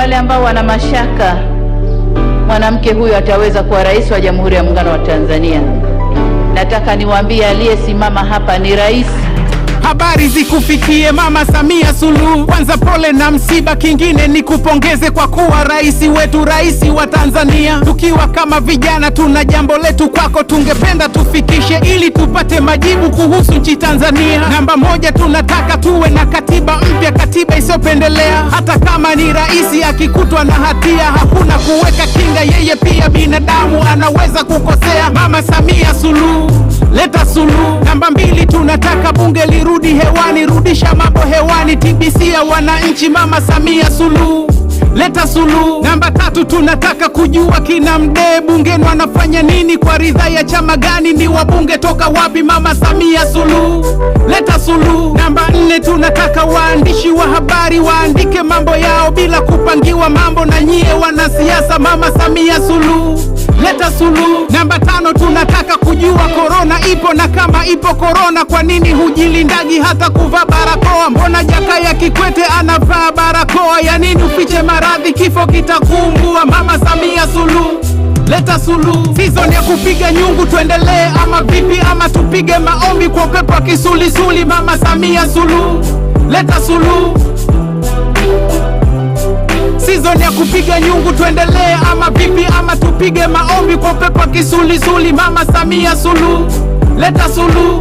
wale ambao wana mashaka mwanamke huyu ataweza kuwa rais wa Jamhuri ya Muungano wa Tanzania, nataka niwaambie aliyesimama hapa ni rais. Habari zikufikie Mama Samia Suluhu. Kwanza pole na msiba, kingine ni kupongeze kwa kuwa rais wetu, rais wa Tanzania. Tukiwa kama vijana, tuna jambo letu kwako, tungependa tufikishe ili tupate majibu kuhusu nchi Tanzania. Namba moja, tunataka tuwe na katiba mpya, katiba isiyopendelea. Hata kama ni rais akikutwa na hatia, hakuna kuweka kinga, yeye pia binadamu, anaweza kukosea. Mama Samia Suluhu, leta suluhu. Namba mbili, tunataka bunge lirudi hewani, rudisha mambo hewani, TBC ya wananchi. Mama Samia Suluhu, leta suluhu. Namba tatu, tunataka kujua kina Mdee bungeni wanafanya nini, kwa ridhaa ya chama gani, ni wabunge toka wapi? Mama Samia Suluhu, leta suluhu. Namba nne, tunataka waandishi wa habari waandike mambo yao bila kupangiwa mambo na nyie wanasiasa. Mama Samia Suluhu, leta suluhu. Namba tano, tunataka kujua korona ipo na kama ipo korona, kwa nini hujilindagi hata kuvaa barakoa? Mbona Jakaya Kikwete anavaa barakoa? Ya nini ufiche maradhi, kifo kitakumbua? Mama Samia Suluhu, leta suluhu. Season ya kupiga nyungu tuendelee ama vipi? Ama tupige maombi kwa upepo wa kisulisuli? Mama Samia Suluhu, leta suluhu. Season ya kupiga nyungu tuendelee ama vipi? Ama tupige maombi kwa upepo wa kisulisuli? Mama Samia Suluhu, leta suluhu.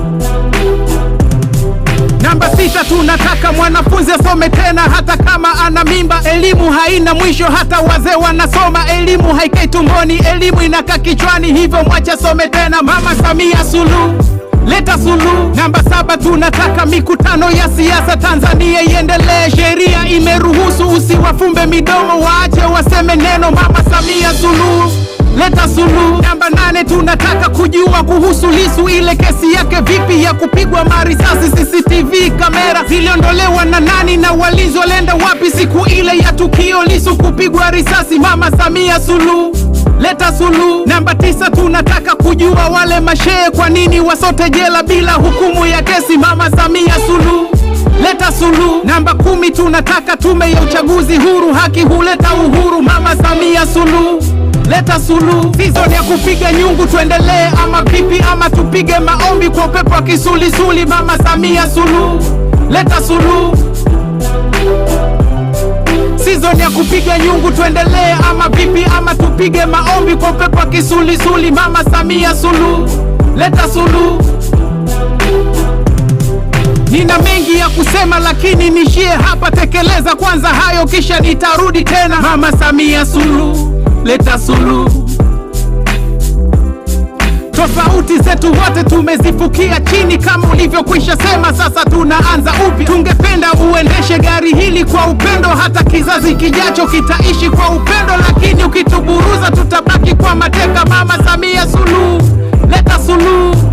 Namba sita, tunataka mwanafunzi asome tena hata kama ana mimba. Elimu haina mwisho, hata wazee wanasoma. Elimu haikai tumboni, elimu inakaa kichwani, hivyo mwache asome tena. Mama Samia Suluhu, leta suluhu. Namba saba, tunataka mikutano ya siasa Tanzania iendelee. Sheria imeruhusu, usiwafumbe midomo, waache waseme neno. Mama Samia Suluhu, leta suluhu. Namba nane, tunataka kujua kuhusu Lisu, ile kesi yake vipi ya kupigwa marisasi. CCTV kamera ziliondolewa na nani na walinzi walienda wapi siku ile ya tukio Lisu kupigwa risasi? Mama Samia Suluhu, leta suluhu. Namba tisa, tunataka kujua wale mashehe kwa nini wasote jela bila hukumu ya kesi? Mama Samia Suluhu, leta suluhu. Namba kumi, tunataka tume ya uchaguzi huru, haki huleta uhuru. Mama Samia Suluhu, leta suluhu. Season ya kupiga nyungu tuendelee ama vipi? Ama tupige maombi kwa upepo wa kisulisuli? Mama Samia Suluhu, leta suluhu. Season ya kupiga nyungu tuendelee ama vipi? Ama tupige maombi kwa upepo wa kisulisuli? Mama Samia Suluhu, leta suluhu. Nina mengi ya kusema lakini nishie hapa, tekeleza kwanza hayo kisha nitarudi tena. Mama Samia Suluhu, leta suluhu. Tofauti zetu wote tumezifukia chini, kama ulivyokwisha sema, sasa tunaanza upya. Tungependa uendeshe gari hili kwa upendo, hata kizazi kijacho kitaishi kwa upendo, lakini ukituburuza tutabaki kwa mateka. Mama Samia Suluhu, leta suluhu.